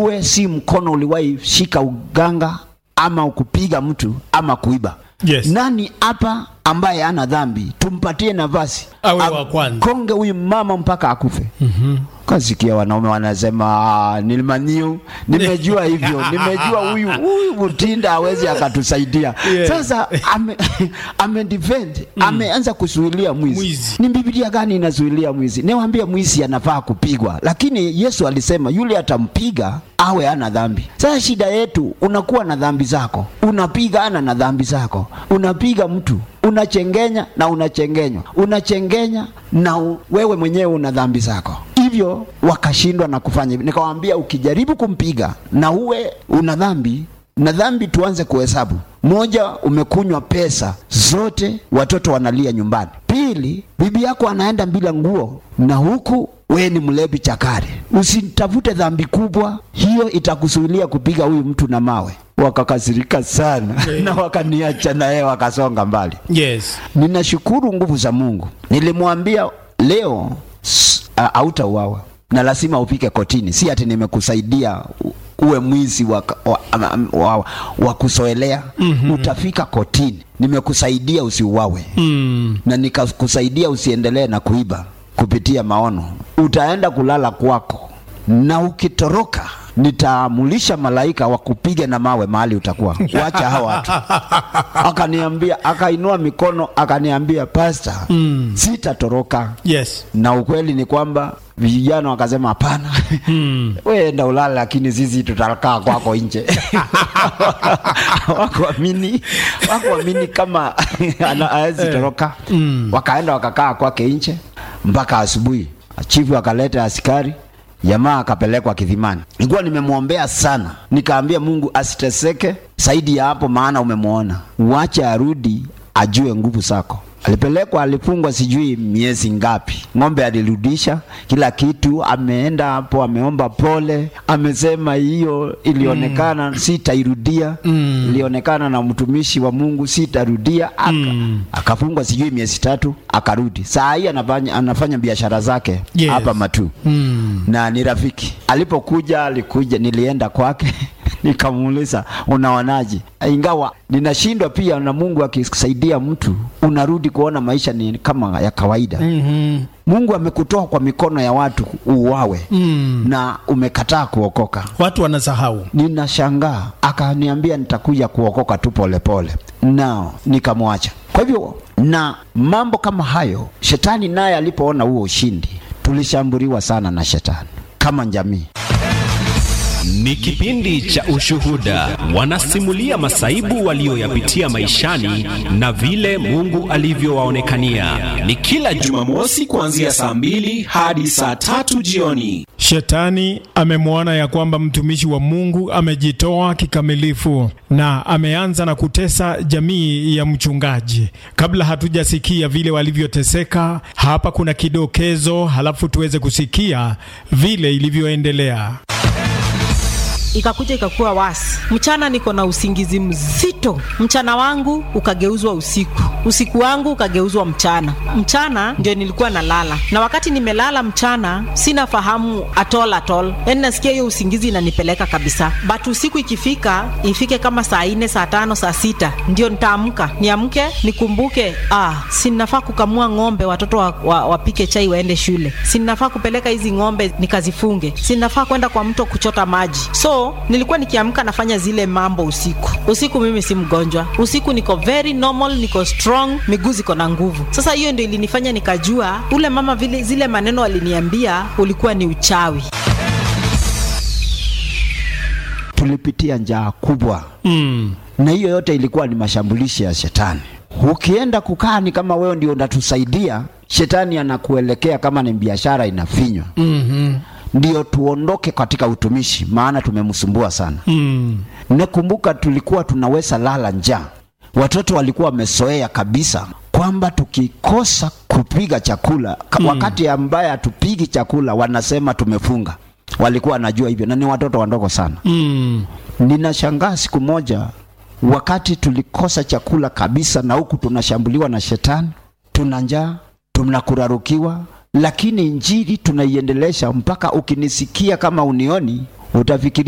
uwe si mkono uliwahi shika uganga ama kupiga mtu ama kuiba Yes. nani hapa ambaye ana dhambi tumpatie nafasi Awe Am- wa kwanza. konge huyu mama mpaka akufe Mhm. kasikia wanaume wanasema "Ah, nilimaniu nimejua hivyo nimejua huyu huyu Mutinda hawezi akatusaidia Yeah. sasa ame, ame defend ameanza kuzuilia mwizi. Mwizi. ni bibilia gani inazuilia mwizi niwaambia mwizi anafaa kupigwa lakini yesu alisema yule atampiga awe ana dhambi sasa shida yetu unakuwa na dhambi zako unapiga ana na dhambi zako unapiga mtu unachengenya na unachengenywa unachengenya na u, wewe mwenyewe una dhambi zako hivyo wakashindwa na kufanya hivyo nikawambia ukijaribu kumpiga na uwe una dhambi na dhambi tuanze kuhesabu moja umekunywa pesa zote watoto wanalia nyumbani pili bibi yako anaenda bila nguo na huku we ni mlevi chakari usitafute dhambi kubwa hiyo itakusuilia kupiga huyu mtu na mawe wakakasirika sana na wakaniacha na yeye wakasonga mbali Yes. ninashukuru nguvu za mungu nilimwambia leo s- a- hautauawa na lazima upike kotini si ati nimekusaidia u- uwe mwizi wa, wa, wa, wa, wa kusoelea mm-hmm. utafika kotini nimekusaidia usiuawe Mm. na nikakusaidia usiendelee na kuiba kupitia maono utaenda kulala kwako na ukitoroka nitaamulisha malaika wakupige na mawe mahali utakuwa wacha hawa watu akaniambia akainua mikono akaniambia pasta Mm. sitatoroka Yes. na ukweli ni kwamba vijana wakasema hapana Mm. we enda ulale lakini sisi tutakaa kwako nje wakuamini wakuamini kama ana- hawezi toroka Mm. wakaenda wakakaa kwake nje mpaka asubuhi chifu akaleta askari jamaa akapelekwa kidhimani nilikuwa nimemwombea sana nikaambia mungu asiteseke zaidi ya hapo maana umemwona wache arudi ajue nguvu zako alipelekwa alifungwa sijui miezi ngapi ng'ombe alirudisha kila kitu ameenda hapo ameomba pole amesema hiyo ilionekana mm. sitairudia Mm. ilionekana na mtumishi wa mungu sitarudia aka, Mm. akafungwa sijui miezi tatu akarudi saa hii anafanya, anafanya biashara zake Yes. hapa matu Mm. na ni rafiki alipokuja alikuja nilienda kwake nikamuuliza unaonaje ingawa ninashindwa pia na mungu akisaidia mtu unarudi kuona maisha ni kama ya kawaida Mhm. mungu amekutoa kwa mikono ya watu uwawe Mm. na umekataa kuokoka Watu wanasahau. ninashangaa akaniambia nitakuja kuokoka tu polepole nao nikamwacha kwa hivyo na mambo kama hayo shetani naye alipoona huo ushindi tulishambuliwa sana na shetani kama jamii Ni kipindi cha ushuhuda. Wanasimulia masaibu walioyapitia maishani na vile Mungu alivyowaonekania. Ni kila Jumamosi kuanzia saa mbili hadi saa tatu jioni. Shetani amemwona ya kwamba mtumishi wa Mungu amejitoa kikamilifu na ameanza na kutesa jamii ya mchungaji. Kabla hatujasikia vile walivyoteseka, hapa kuna kidokezo, halafu tuweze kusikia vile ilivyoendelea. ikakuja ikakuwa wasi. Mchana niko na usingizi mzito, mchana wangu ukageuzwa usiku, usiku wangu ukageuzwa mchana. Mchana ndio nilikuwa nalala, na wakati nimelala mchana sina fahamu atol atol, yani nasikia hiyo usingizi inanipeleka kabisa, but usiku ikifika, ifike kama saa nne saa tano saa sita ndio nitaamka, niamke nikumbuke, ah, sinafaa kukamua ng'ombe, watoto wa, wa, wapike chai waende shule, sinafaa kupeleka hizi ng'ombe nikazifunge, sinafaa kwenda kwa mto kuchota maji. So nilikuwa nikiamka nafanya zile mambo usiku. Usiku mimi si mgonjwa, usiku niko very normal, niko strong, miguu ziko na nguvu. Sasa hiyo ndio ilinifanya nikajua ule mama vile zile maneno aliniambia ulikuwa ni uchawi. tulipitia njaa kubwa Mm. na hiyo yote ilikuwa ni mashambulishi ya shetani ukienda kukaa ni kama wewe ndio unatusaidia shetani anakuelekea kama ni biashara inafinywa Mhm. ndio tuondoke katika utumishi maana tumemsumbua sana Mm. nakumbuka tulikuwa tunaweza lala njaa watoto walikuwa wamezoea kabisa kwamba tukikosa kupiga chakula ka- wakati ambaye hatupigi chakula wanasema tumefunga walikuwa wanajua hivyo na ni watoto wadogo sana Mm. ninashangaa siku moja wakati tulikosa chakula kabisa na huku tunashambuliwa na shetani tuna njaa tunakurarukiwa lakini injili tunaiendelesha mpaka ukinisikia kama unioni utafikiria